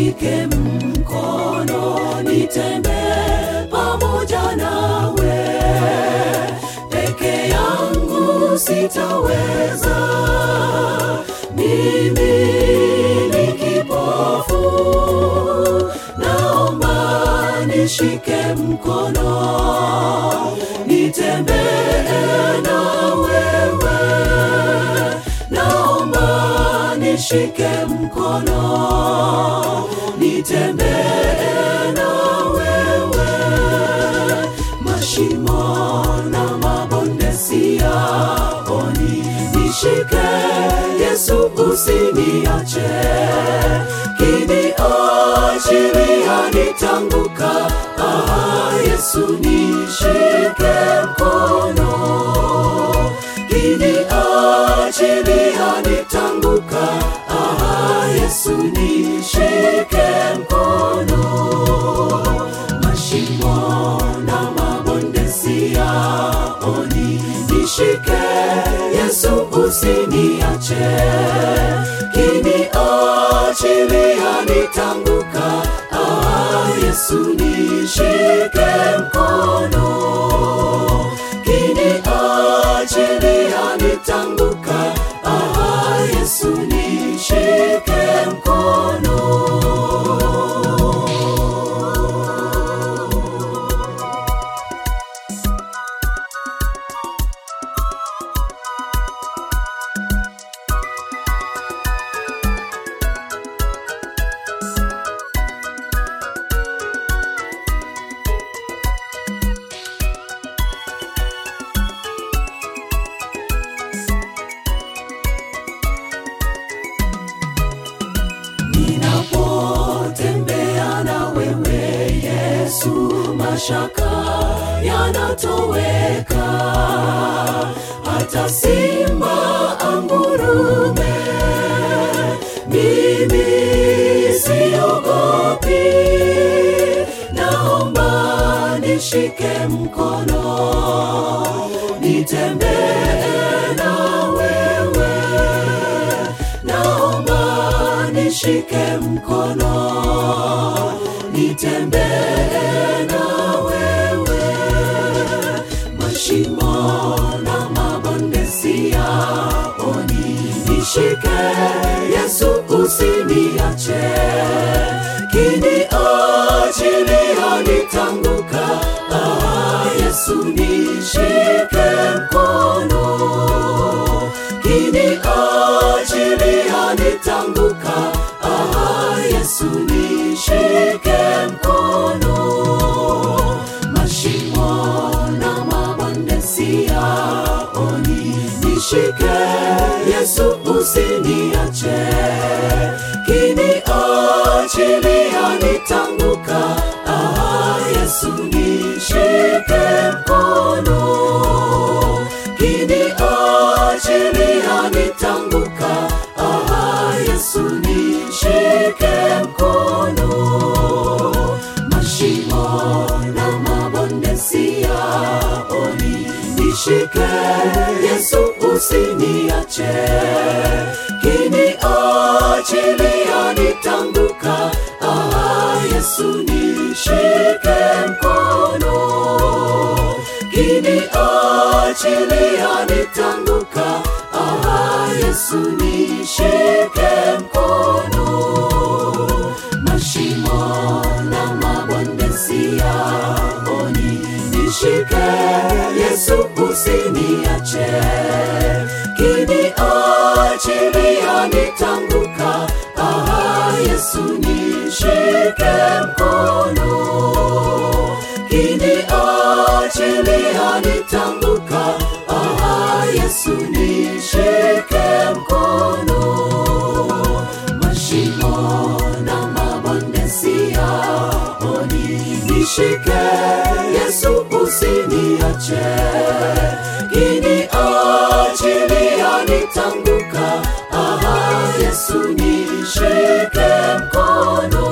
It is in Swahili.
nishike mkono nitembee pamoja nawe peke yangu sitaweza mimi ni kipofu naomba nishike mkono nitembee na wewe naomba nishike mkono nitembee na wewe mashimo na mabonde siyaoni nishike yesu usiniache kiniachilia nitanguka ah, yesu nishike mkono kiniachilia nitanguka ah, yesu nishike mkono mashimo na mabonde siyaoni nishike yesu usiniache kiniachilia nitanguka ah, yesu nishike mkono kiniachilia nitanguka ah, yesu nishike mkono ninapotembea na wewe yesu mashaka yanatoweka hata simba angurume mimi siogopi naomba nishike mkono nitembee na wewe naomba nishike mkono nitembee na wewe mashimo na mabonde siyaoni nishike yesu usiniache kiniachilia nitanguka ah, yesu nishike mkono kiniachilia nitanguka ah, yesu nishike mkono mashimo na mabonde siyaoni nishike yesu usiniache kiniachilia nitanguka ah, yesu nishike mkono kiniachilia nitanguka ah, yesu nishike mkono mashimo na mabonde siyaoni nishike yesu usiniache kiniachilia nitanguka ah, yesu nishike mkono kiniachilia nitanguka ah, yesu nishike mkono mashimo na mabonde siyaoni nishike yesu usiniache kiniachilia nitanguka ah, yesu nishike mkono kiniachilia nitanguka ah, yesu nishike mkono mashimo na mabonde siyaoni nishike yesu usiniache kiniachilia nitanguka ah, yesu nishike mkono